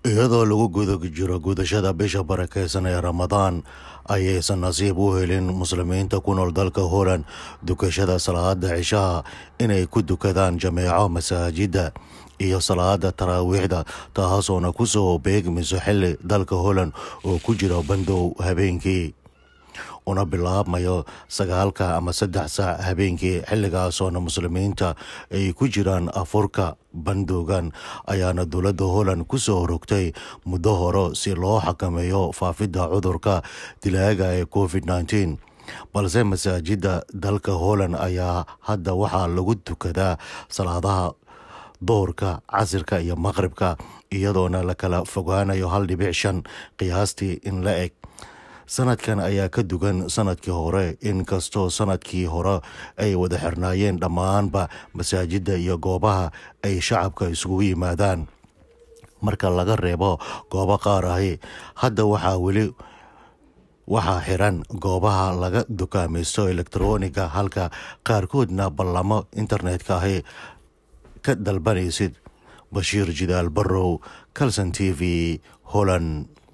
iyadoo lagu guda jiro gudashada bisha barakeysan ee ramadaan ayaysan nasiib u helin muslimiinta ku nool dalka holand dukashada salaada cishaha inay ku dukadaan jameeco masaajida iyo salaada taraawiixda taasoona kusoo beegmayso xili dalka holand oo ku jira bandow habeenkii una bilaabmayo sagaalka ama saddex saac habeenkii xilligaasoona muslimiinta ay ku jiraan afurka bandowgan ayaana dowladda holland kusoo rogtay muddo hore si loo xakameeyo faafidda cudurka dilaaga ee covid nteen balse masaajida dalka holland ayaa hadda waxaa lagu tukadaa salaadaha doorka casirka iyo maqribka iyadoona la kala fogaanayo hal dhibic shan qiyaastii in la eg sanadkan ayaa ka dugan sanadkii hore inkastoo sanadkii hore ay wada xirnaayeen dhammaanba masaajida iyo goobaha ay shacabka isugu yimaadaan marka laga reebo goobo qaar ahi hadda waxaa weli waxaa xiran goobaha laga dukaamaysto elektroniga halka qaarkoodna ballamo internetka ahi ka dalbanaysid bashiir jidaal barrow calson t v holland